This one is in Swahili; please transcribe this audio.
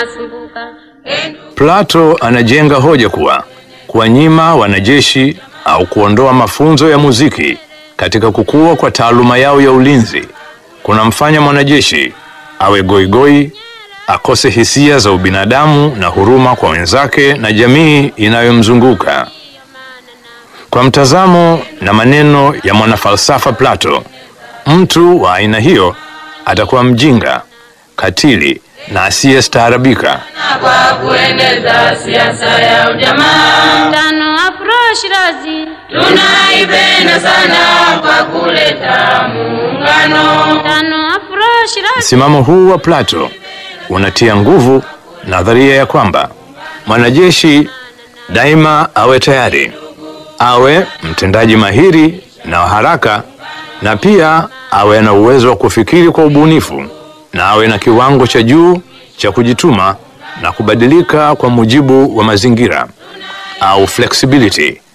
Plato anajenga hoja kuwa kuwanyima wanajeshi au kuondoa mafunzo ya muziki katika kukua kwa taaluma yao ya ulinzi kunamfanya mwanajeshi awe goigoi, akose hisia za ubinadamu na huruma kwa wenzake na jamii inayomzunguka. Kwa mtazamo na maneno ya mwanafalsafa Plato, mtu wa aina hiyo atakuwa mjinga, katili na asiyestaarabika. kwa kueneza siasa ya ujamaa. Tano Afro Shirazi Tunaipenda sana kwa kuleta muungano. Tano Afro Shirazi Msimamo huu wa Plato unatia nguvu nadharia ya kwamba mwanajeshi daima awe tayari, awe mtendaji mahiri na wa haraka, na pia awe na uwezo wa kufikiri kwa ubunifu na awe na kiwango cha juu cha kujituma na kubadilika kwa mujibu wa mazingira au flexibility